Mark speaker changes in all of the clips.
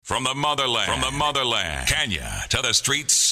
Speaker 1: From the motherland, from the motherland, Kenya to the streets.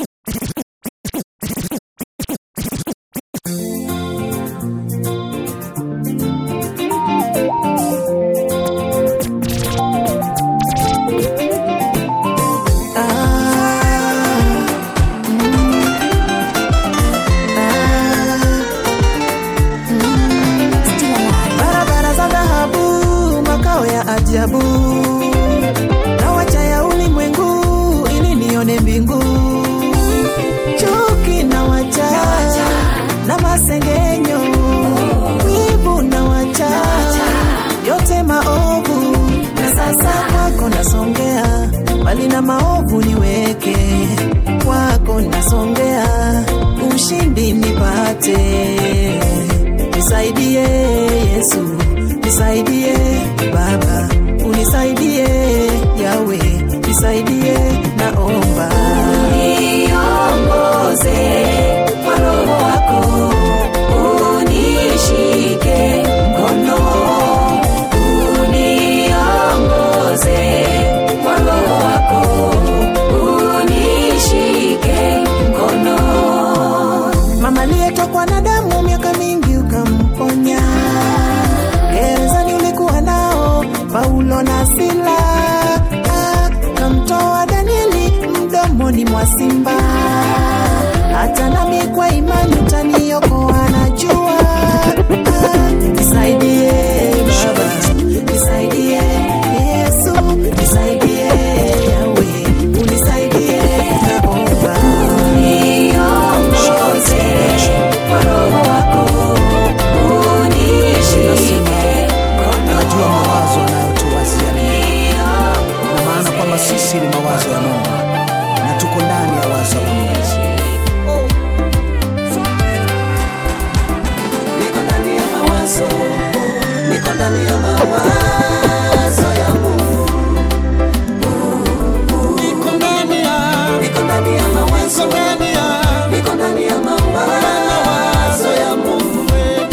Speaker 2: barabara za dhahabu, makao ya ajabu, na wacha ya ulimwengu ili nione mbingu. Chuki na wacha na masengenyo, wivu na wacha yote maovu, na sasa kwako nasongea, mbali na maovu niweke kwako nasongea, ushindi nipate nisaidie Yesu, nisaidie Baba, unisaidie Yawe, nisaidie naomba, niongoze kwa Roho wako, unishike mkono, uniongoze kwa Roho wako, unishike mkono mama aliyetokwa na damu miaka mingi ukamponya. Gerezani ulikuwa nao Paulo na Sila, Ah, kamtoa Danieli mdomoni mwa simba. Hata nami kwa imani utaniokoa, najua. Ah, Nisaidie Baba, nisaidie Yesu, nisaidie Yawe, unisaidie naomba niongoze kwa Roho wako, unishike
Speaker 3: Najua mawazo anayotuwazia mema. na maana kwamba sisi ni mawazo ya Mungu na tuko ndani ya wazo la Mungu.
Speaker 2: niko ndani ya mawazo, niko ndani ya mawazo ya Mungu,
Speaker 3: Niko ndani ya
Speaker 2: niko ndani ya mawazo,
Speaker 3: ndani ya
Speaker 2: niko ndani ya mawazo ya Mungu.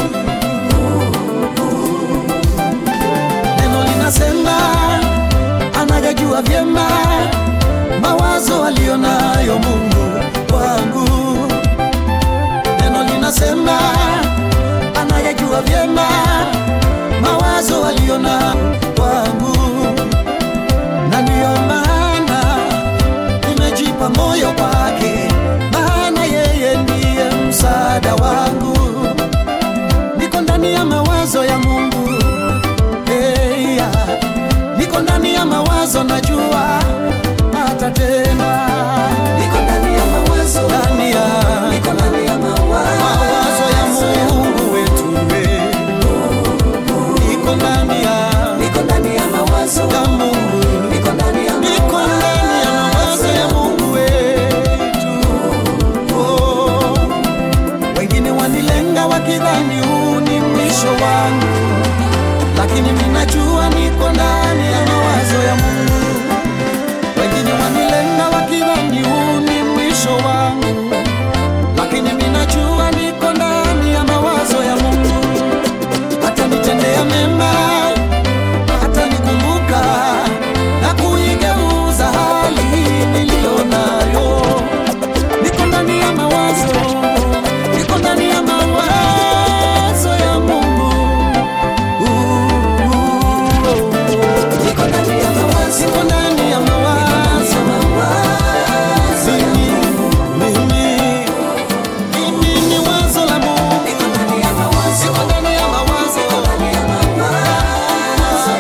Speaker 3: neno linasema anayajua vyema mawazo aliyonayo Mungu wangu. Neno linasema anayajua vyema mawazo aliyonayo wangu, na ndiyo maana nimejipa moyo kwake, maana yeye ndiye msaada wangu. Niko ndani ya mawazo ya Mungu hey, yeah. Niko ndani ya mawazo najua atatenda
Speaker 2: Niko ndani ya mawazo,
Speaker 3: ndani ya
Speaker 2: niko ndani ya
Speaker 3: mawazo ya
Speaker 2: mawazo,
Speaker 3: Mungu wetu we. Niko ndani ya
Speaker 2: niko ndani ya mawazo,
Speaker 3: ya Mungu
Speaker 2: niko ndani ya
Speaker 3: Niko ndani ya mawazo ya Mungu wetu oh. Wengine wanilenga wakidhani huu ni mwisho wangu, lakini minajua niko ndani ya mawazo ya Mungu. Wengine wanilenga wakidhani huu ni mwisho wangu, lakini minajua niko ndani ya mawazo ya Mungu. Hata nitendea mema, hata nikumbuka na kuigeuza hali niliyo nayo. Niko ndani ya mawazo, niko ndani ya mawazo ya Mungu.
Speaker 2: niko ndani ya mawazo,
Speaker 3: Niko ndani ya mawazo, mimi, mimi, mimi ni wazo la Mungu.
Speaker 2: niko ndani ya mawazo,
Speaker 3: Niko ndani ya mawazo,
Speaker 2: ndani ya mawazo.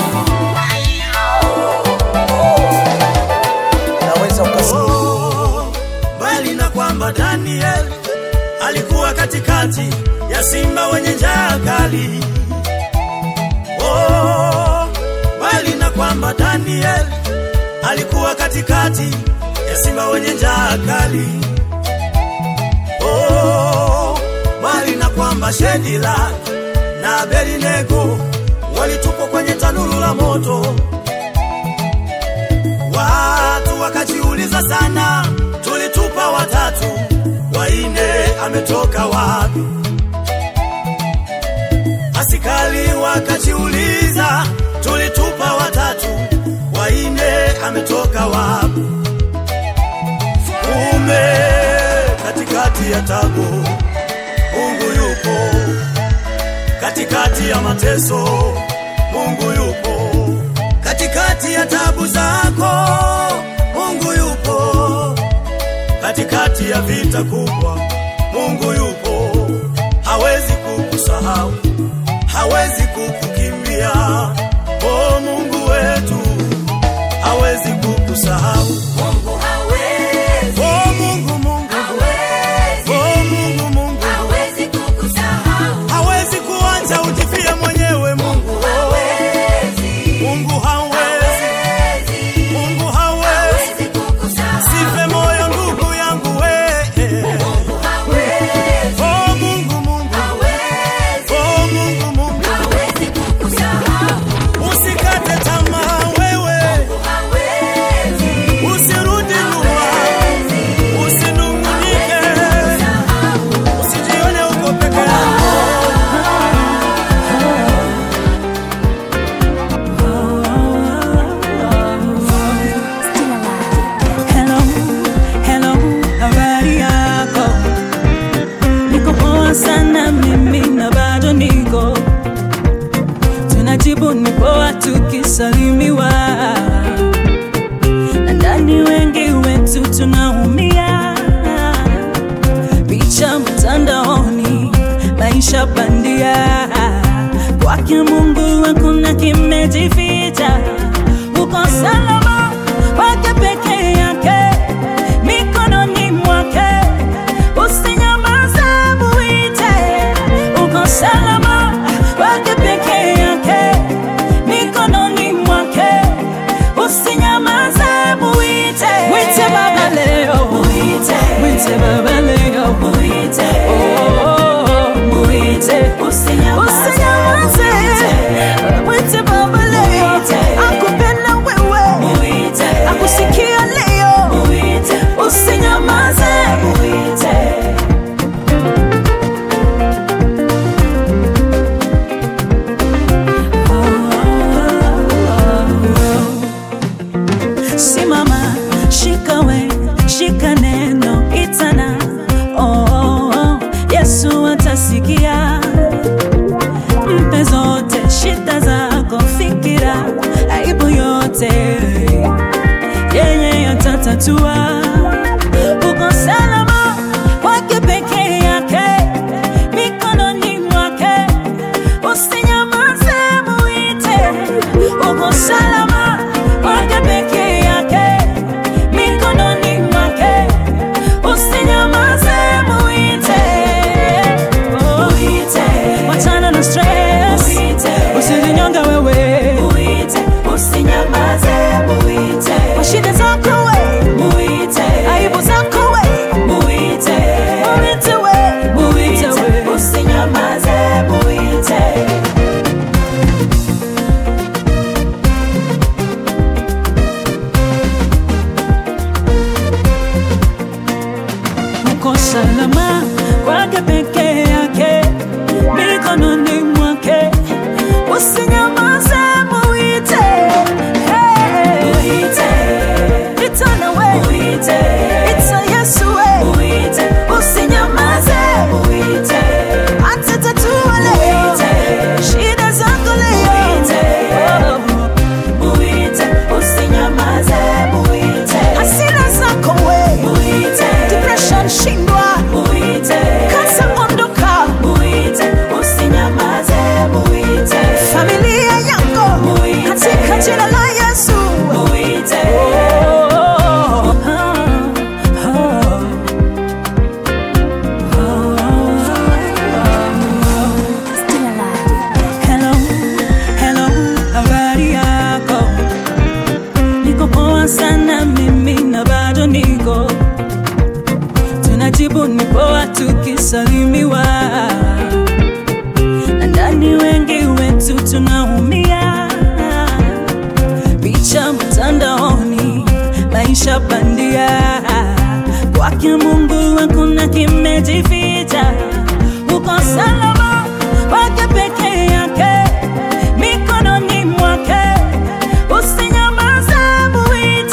Speaker 3: naweza ukasikia
Speaker 4: bali na kwamba Daniel alikuwa katikati ya simba wenye njaa kali. Oh, bali na kwamba Daniel alikuwa katikati ya simba wenye njaa kali. Oh, bali na kwamba Shedila na Abednego walitupwa kwenye tanuru la moto. Watu wakajiuliza sana, tulitupa watatu, waine ametoka wapi? Askari wakajiuliza, tulitupa watatu, waine ametoka wapi. Kumbe katikati ya tabu Mungu yupo, katikati ya mateso Mungu yupo, katikati ya tabu zako Mungu yupo, katikati ya vita kubwa Mungu yupo, hawezi kukusahau, hawezi kukukimbia. O Mungu wetu, hawezi kukusahau.
Speaker 5: Mungu hawezi,
Speaker 4: O Mungu, Mungu,
Speaker 5: hawezi,
Speaker 4: o Mungu, Mungu,
Speaker 5: hawezi kukusahau.
Speaker 4: hawezi kuacha ujifie mwenyewe. Mungu,
Speaker 5: Hawezi,
Speaker 4: Mungu hawezi,
Speaker 5: hawezi,
Speaker 4: Mungu hawezi.
Speaker 5: hawezi kukusahau.
Speaker 4: Sife moyo ndugu yangu we.
Speaker 5: Mungu hawezi,
Speaker 4: O Mungu, Mungu,
Speaker 5: hawezi,
Speaker 4: o Mungu, Mungu,
Speaker 5: hawezi kukusahau.
Speaker 4: usikate tamaa wewe,
Speaker 5: Hawezi,
Speaker 4: usirudi nyuma,
Speaker 5: hawezi,
Speaker 4: usinungunike,
Speaker 5: kusahau.
Speaker 4: usijione uko peke yako.
Speaker 6: Hello, hello, habari yako? Niko poa sana mimi na bado niko tunajibu ni poa tukisalimiwa na ndani wengi wetu tunaumia picha mtandaoni maisha bandia kwake mungu hakuna kimejificha uko salama kwake peke yake mikononi mwake usinyamaze muite uko salama kwake peke yake mikononi mwake usinyamaze muite mwite baba leo muite mwite baba leo muite oh, muite usinyamaze mwite baba leo akupenda wewe akusikia leo usinyamaze simama shikawe shika neno itana oh, oh, oh. yesu atasikia mpe zote shida zako fikira aibu yote yeye atatatua uko salama kwake peke yake mikononi mwake usinyamaze muite uko salama kwake peke yake mikononi mwake usinyamaze muite muite wachana na stress usijinyonga wewe muite usinyamaze muite kwa shida zako we muite aibu zako we muite muite we muite we usinyamaze muite uko salama kwake peke yake mikononi mwake usinyamaze muite Hey. Ita na we Ita Yesu we usinyamaze atatatua leo shida zako leo hasira zako we depression shindwa kansa ondoka familia yako katika jina la Yesu Oh, oh, oh. Hello, hello, habari yako? Niko poa sana mimi na bado niko tunajibu ni poa tukisalimiwa na ndani wengi wetu tunaumia picha mtandaoni maisha bandia kwake mungu hakuna kimejificha uko salama kwake peke yake mikononi mwake usinyamaze muite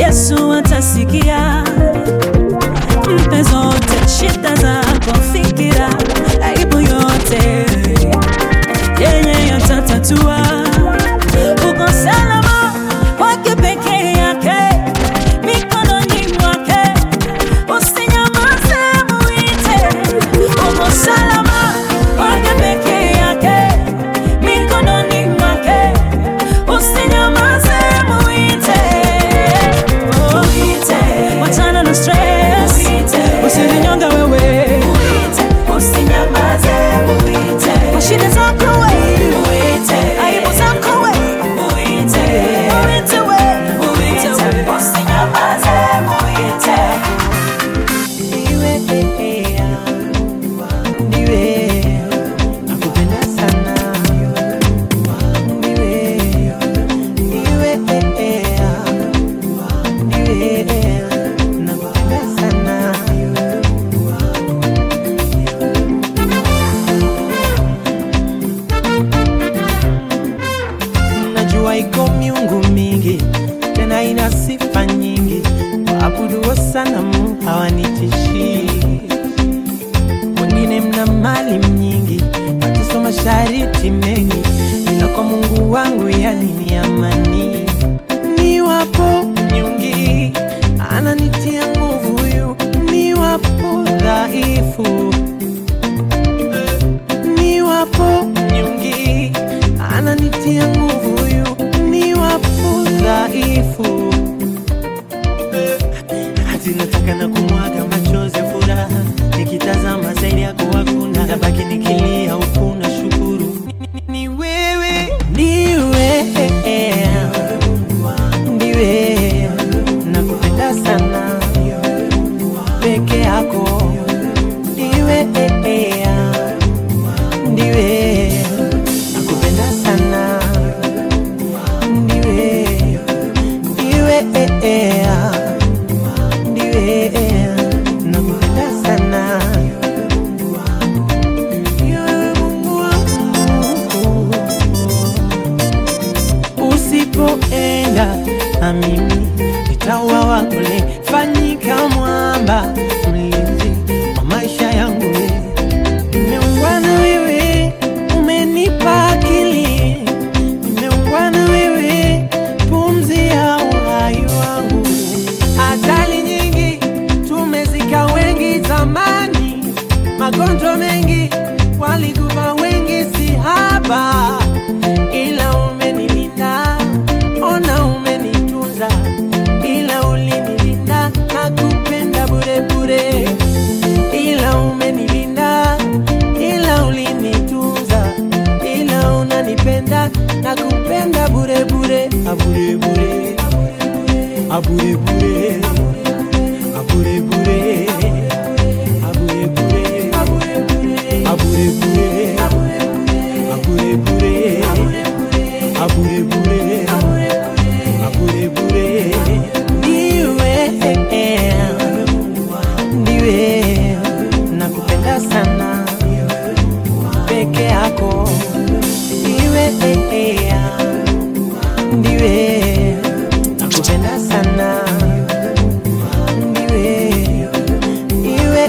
Speaker 6: Yesu atasikia. Mpe zote shida zako, fikira aibu yote, yeye yatatatua. Uko salama kwake peke yake, mikononi mwake, usinyamaze, muite. Uko salama kwake peke yake, mikononi mwake, usinyamaze, muite. Oh, wachana na stress, usijinyonge wewe, kwa shida zako wewe, aibu zako wewe, muite wewe, muite wewe.
Speaker 2: Ndiwe, ndiwe, nakupenda sana. Ndiwe, ndiwe, ndiwe, nakupenda sana. Najua iko miungu mingi tena ina sifa nyingi, waabuduo sanamu hawanitishi. Wengine mna mali nyingi, mateso mashariti mengi, ila kwa Mungu wangu yani ni amani. Niwapo nyungi, ananitia nguvu huyu, niwapo dhaifu niwapo nyungi, ananitia nguvu huyu, niwapo dhaifu hati nataka na kumwaga machozi ya furaha, nikitazama zaidi yako hakuna, nabaki nikilia huku na shukuru Ni- ni wewe, ndiwe ndiwe, nakupenda sana peke yako, ndiwe ndiwe nakupenda sana ndiwe ndiwe ndiwe nakupenda sana Ndiwe Mungu wangu. usipoenda na mimi nitauawa kule fanyika mwamba mlinzi wa maisha yangu wewe Nimeungwa na wewe, umenipa akili. Nimeungwa na wewe, pumzi ya uhai wangu. Ajali nyingi tumezika wengi zamani, magonjwa mengi walikufa wengi, si haba, ila umenilinda, ona umenitunza, ila ulinilinda, nakupenda bure bure ila umenilinda, ila ulinitunza, ila unanipenda na kupenda bure bure, abure bure, abure bure, abure bure, abure bure, abure bure, abure bure, abure bure, abure bure, abure bure, ndiwe ndiwe nakupenda sana peke yako ndiwe ndiwe nakupenda sana ndiwe ndiwe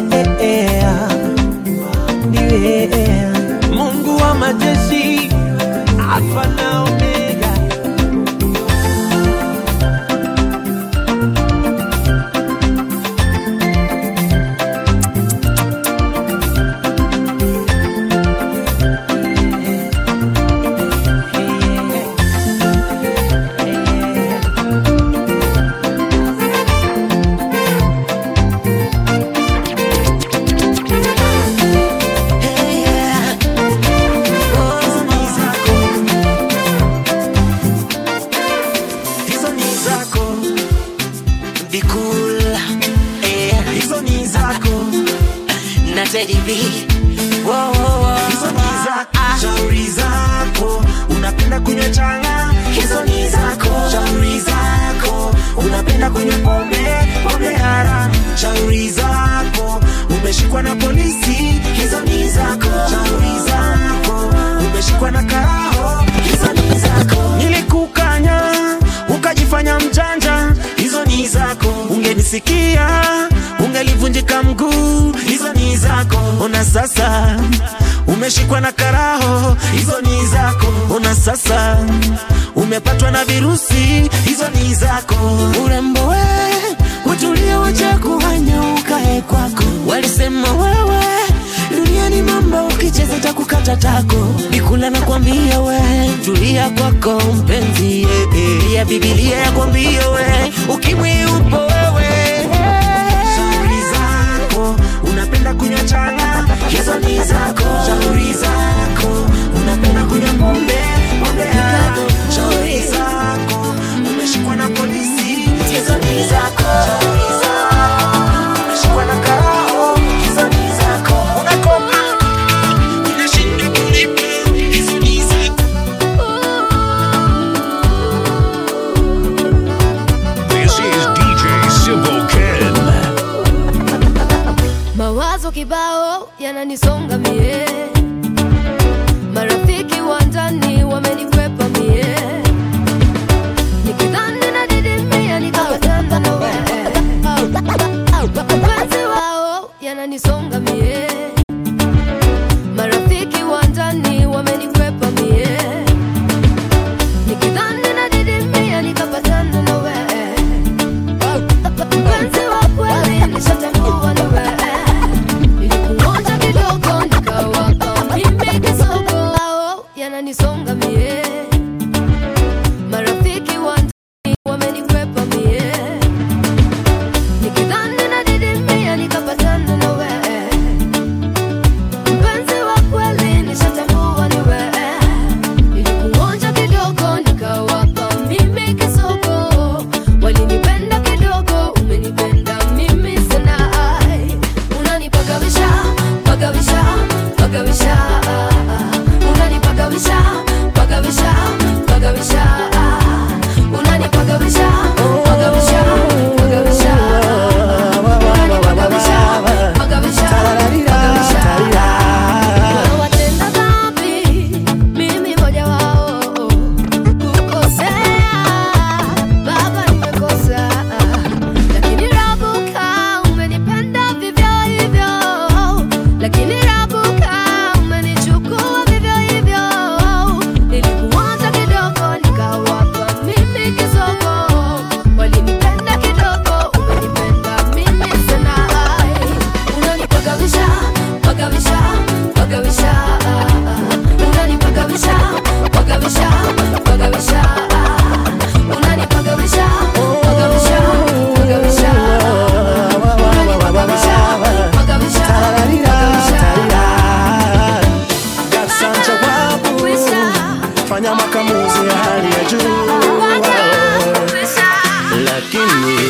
Speaker 2: ndiwe Mungu wa majeshi Alfa na Omega
Speaker 4: hizo ni zako Be cool, eh, hizo ni zako
Speaker 5: na Teddy B. Wo, wo, wo.
Speaker 4: hizo ni zako shauri zako unapenda kunywa changa hizo ni zako shauri zako unapenda kunywa pombe pombe haramu shauri zako umeshikwa na polisi hizo ni zako shauri zako umeshikwa na karaho hizo ni zako nilikukanya ukajifanya mjanja hizo ni zako ungelisikia ungelivunjika mguu hizo ni zako ona sasa umeshikwa na karaho hizo ni zako ona sasa umepatwa na virusi hizo ni zako urembo we utulie wacha kuhanya ukae kwako walisema wewe duniani mambo ukicheza takukata tako bikula na kwambia we tulia kwako mpenzi eh, eh. ya bibilia ya kwambia we ukimwi upo wewe shauri zako unapenda kunywa changa hizo ni zako shauri zako unapenda kunywa pombe pombe yako shauri zako umeshikwa na polisi hizo ni zako shauri zako umeshikwa na karao hizo ni zako unakopa unashinda kulipa hizo ni zako
Speaker 1: This is DJ Simple Ken.
Speaker 7: Mawazo kibao yananisonga mie, marafiki wa ndani wamenikwepa mie, nikidhani nadidimia nikapatana na wewe. Mapenzi wao yananisonga mie, marafiki wa ndani wamenikwepa mie, nikidhani nadidimia nikapatana na wewe. Mpenzi wa kweli nishatambua ni wewe Nilikuonja kidogo nikawapa mimi kisogo Hao yananisonga mie Marafiki wa ndani wamenikwepa mie Nikidhani nadidimia nikapatana na wewe Mpenzi wa kweli nishatambua ni wewe Nilikuonja kidogo nikawapa mimi kisogo Walinipenda kidogo umenipenda mimi sana Ai, Unanipagawisha, pagawisha, pagawisha Unanipagawisha, pagawisha, pagawisha Unanipagawisha, pagawisha, pagawisha Unanipagawisha, pagawisha, pagawisha Watenda dhambi, mimi moja wao kukosea, Baba nimekosa, lakini rabuka, umenipenda vivyo hivyo, lakini rabuka, umenichukua vivyo hivyo. Nilikuanza kidogo, nikawapa mimi kisogo, walinipenda kidogo, umenipenda mimi sana. Ai, Unanipagawisha, pagawisha, pagawisha, unanipagawisha, pagawisha, pagawisha, unanipagawisha, pagawisha, pagawisha, unanipagawisha, pagawisha, pagawisha.
Speaker 3: Gasa jawabu, fanya makamuzi ya hali ya juu, lakini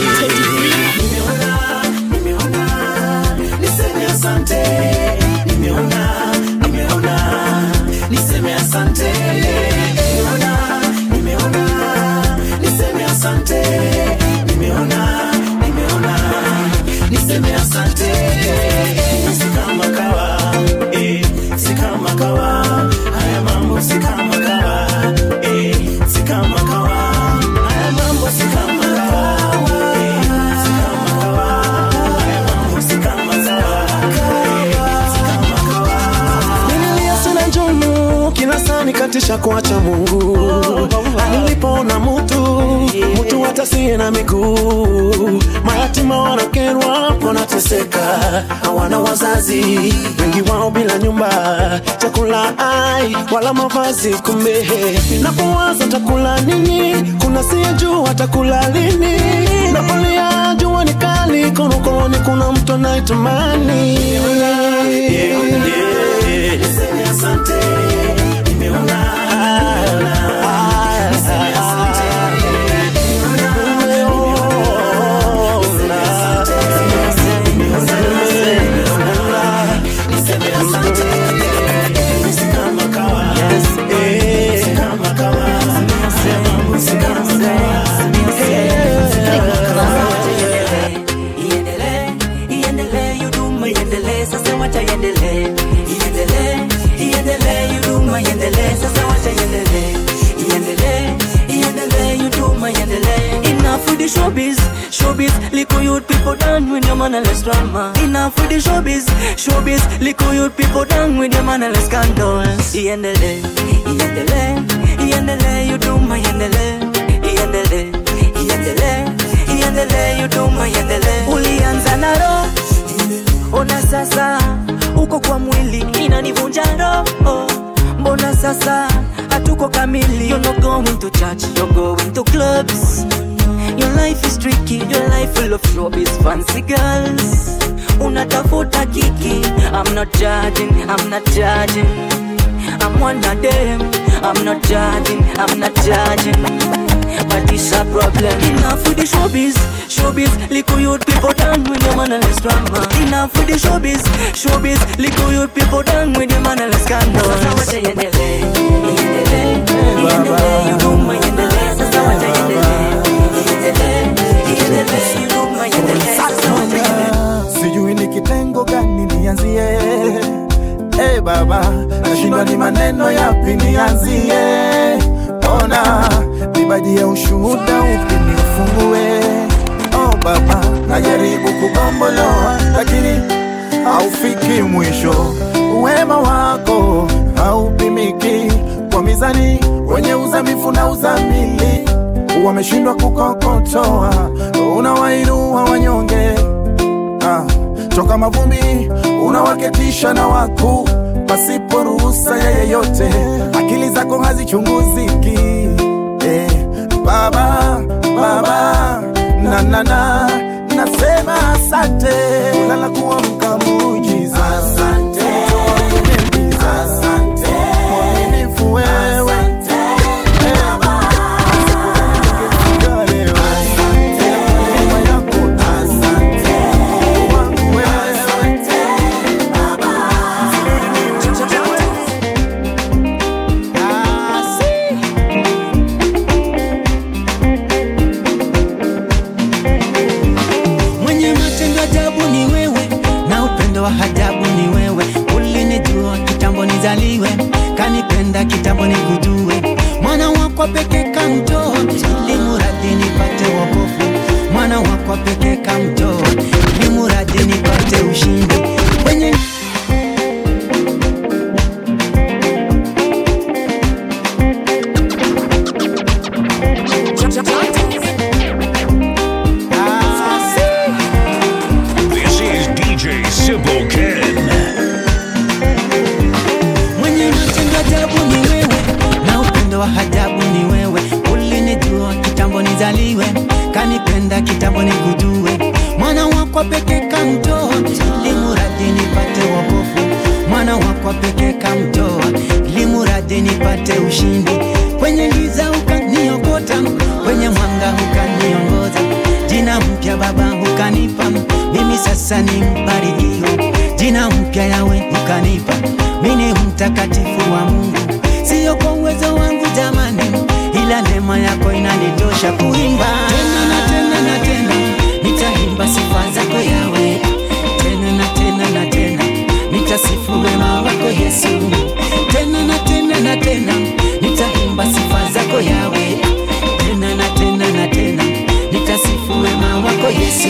Speaker 4: niseme asante nimeona nimeona niseme asante nimeona nimeona niseme asante nimeona nimeona niseme asante si kama kawa eh, si kama kawa haya mambo si kama kawa eh, si kama kawa haya mambo si kama kawa eh, si kama kawa haya mambo si kama kawa eh, si kama kawa
Speaker 3: nililia sana njumu kila saa nikatisha kuacha Mungu. Nilipoona mutu mutu hatasie na miguu, mayatima wanakerwa wanateseka, hawana wazazi, wengi wao bila nyumba, chakula ai wala mavazi. Kumbe napowaza takula nini, kuna siyejua takula lini, napolia jua ni kali, konokoni kuna mtu anaitamani
Speaker 4: niseme asante nimeona niseme asante niseme asante si kama kawa si kama kawa si kama kawa
Speaker 2: iendelee iendelee huduma iendelee sasa wacha iendelee iendelee iendelee huduma Showbiz, little youth people done with your mannerless drama. Enough with the showbiz, showbiz, little youth people done with your mannerless scandals. Iendele, iendele, iendele, you do my iendele, iendele, iendele, iendele, you do my iendele. Ulianza na roho, ona sasa uko kwa mwili inanivunja roho. Mbona sasa hatuko kamili? You're not going to church, you're going to clubs. Your life is tricky, your life full of showbiz, fancy girls. Unatafuta kiki, I'm not judging, I'm not judging. I'm one of them, I'm not judging, I'm not judging. But it's a problem. Enough with the showbiz, showbiz. Little youth people done with your mannerless drama. Enough with the showbiz, showbiz. Little youth people done with your mannerless scandals. Sasa wacha iendelee, iendelee, iendelee. You do my iendelee. Sasa wacha iendelee, iendelee, iendelee. You do my iendelee. Sasa wacha iendelee.
Speaker 8: sijui ni kitengo gani nianzie hey baba nashindwa ni maneno yapi nianzie ona nibaji ya ushuhuda upi niufungue oh baba najaribu kugomboloa lakini haufiki mwisho wema wako haupimiki kwa mizani wenye uzamifu na uzamili wameshindwa kukokotoa unawainua wanyonge ah, toka mavumbi unawaketisha na wakuu pasipo ruhusa ya yeyote, akili zako hazichunguziki. Eh, baba baba na na na nasema asante, kulala kuamka muujiza. Asante, asante, mwaminifu wewe. Eh, sikufika leo. Neema yako wangu wewe.
Speaker 2: mwenye matendo ajabu ni wewe na upendo wa ajabu ni wewe ulinijua kitambo nizaliwe kanipenda kitambo nikujue mwana wako peke kamtoa ili muradi nipate wokovu mwana wako peke kamtoa ili muradi nipate ushindi kwenye
Speaker 1: This is DJ Simple Ken.
Speaker 2: mwenye matendo ajabu ni wewe na upendo wa ajabu ni wewe ulinijua kitambo nizaliwe kanipenda kitambo nikujue mwana wako peke kamtoa ili muradi nipate wokovu mwana wako peke kamtoa ili muradi nipate ushindi kwenye giza ukaniokota kwenye mwanga ukaniongoza jina mpya baba ukanipa mimi sasa ni mbarikiwa jina mpya yawe ukanipa mimi mtakatifu wa mungu siyo kwa uwezo wangu jamani ila neema yako inanitosha kuimba tena na tena na tena nitaimba sifa zako yawe tena na tena na tena nitasifu wema wako yesu tena na tena na tena nitaimba sifa zako yawe tena na tena na tena nitasifu wema wako yesu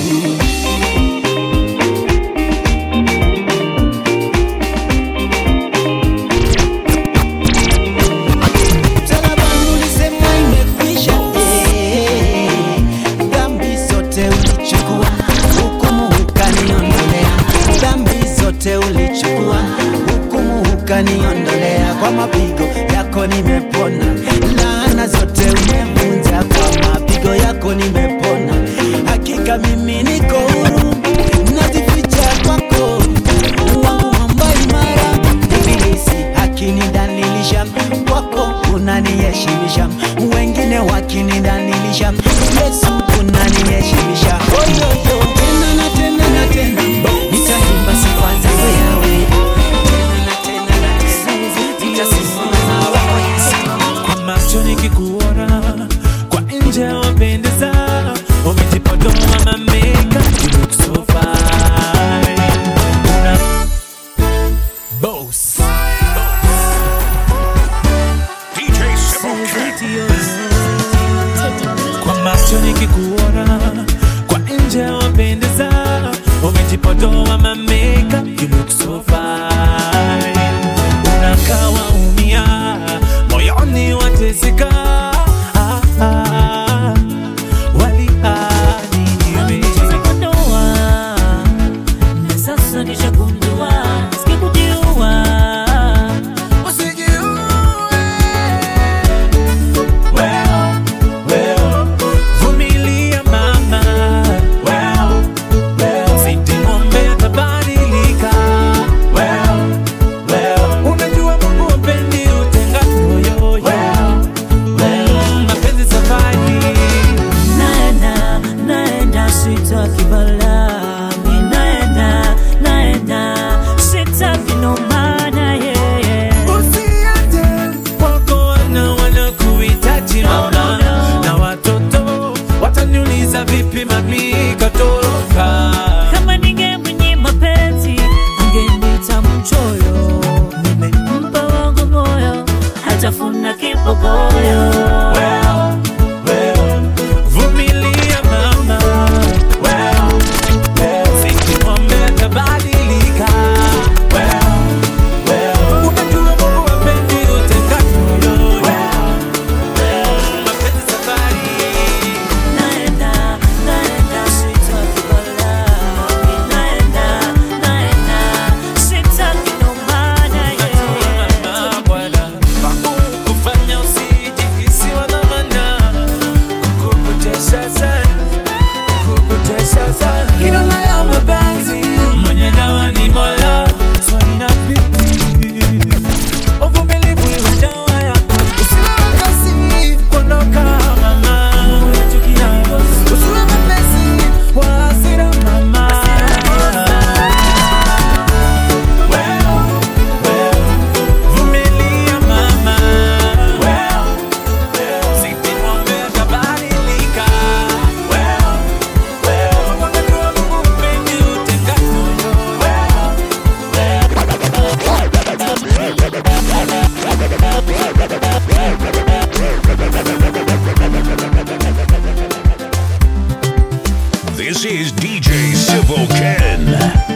Speaker 2: Msalabani ulisema imekwisha, eh. Dhambi zote ulichukua, hukumu ukaniondolea. Dhambi zote ulichukua, hukumu ukaniondolea. Kwa mapigo yako nimepona, laana zote umevunja. Kwa mapigo yako nimepona, hakika mimi niko huru, najificha kwako wangu mwamba imara. Ibilisi akinidhalilisha, kwako unaniheshimisha, wengine wakinidhalilisha, Yesu unaniheshimisha. Oyoyo, tena na tena na tena, nitaimba sifa zako yawe tena na tena na tena, nitasifu wema wako Yesu.
Speaker 9: kwa macho nikikuona kwa nje wapendeza umejipodoa mami
Speaker 1: This is DJ Civil Ken.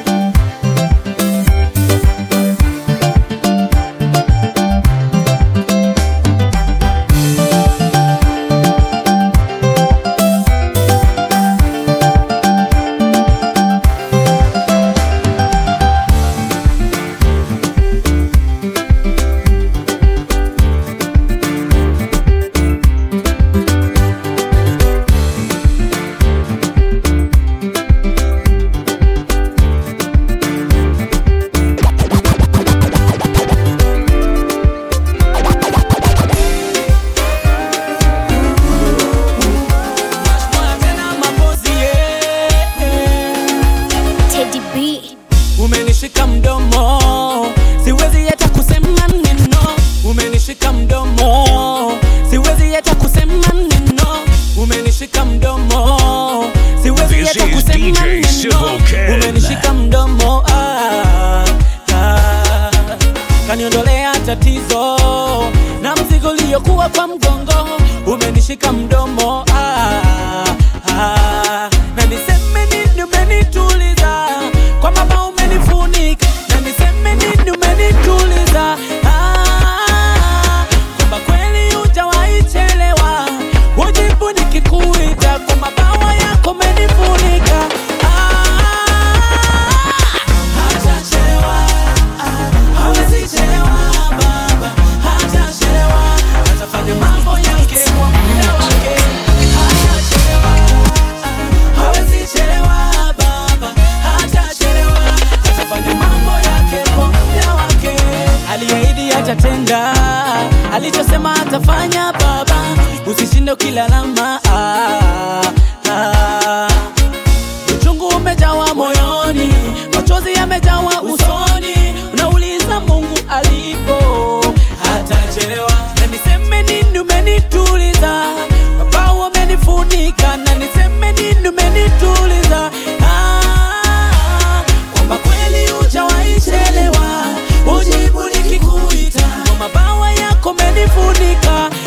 Speaker 6: Teddy B. Umenishika mdomo, siwezi hata kusema neno. Umenishika mdomo, siwezi hata kusema neno. Umenishika mdomo, siwezi
Speaker 1: This
Speaker 6: hata
Speaker 1: is
Speaker 6: kusema
Speaker 1: DJ
Speaker 6: neno.
Speaker 1: Civil Ken.
Speaker 6: Umenishika mdomo, ah, ah. Kaniondolea tatizo na mzigo uliokuwa kwa mgongo. Umenishika mdomo, ah, ah. na niseme nini umenituliza kwa mama umenifunika na niseme nini umenituliza ah, kwamba kweli hujawahi chelewa ujibu nikikuita kwa mabawa yako umenifunika ah, hatachelewa ah, hawezi chelewa baba hatachelewa atafanya mambo yake kwa muda wake hatachelewa hawezi chelewa baba hatachelewa atafanya mambo yake kwa muda wake aliahidi atatenda alichosema atafanya baba usishinde ukilalama ah, ah. uchungu umejawa moyoni machozi yamejawa usoni unauliza mungu alipo hatachelewa na niseme nini umenituliza baba umenifunika na niseme nini umenituliza ah, kwamba kweli hujawahi chelewa ujibu nikikuita kwa mabawa yako umenifunika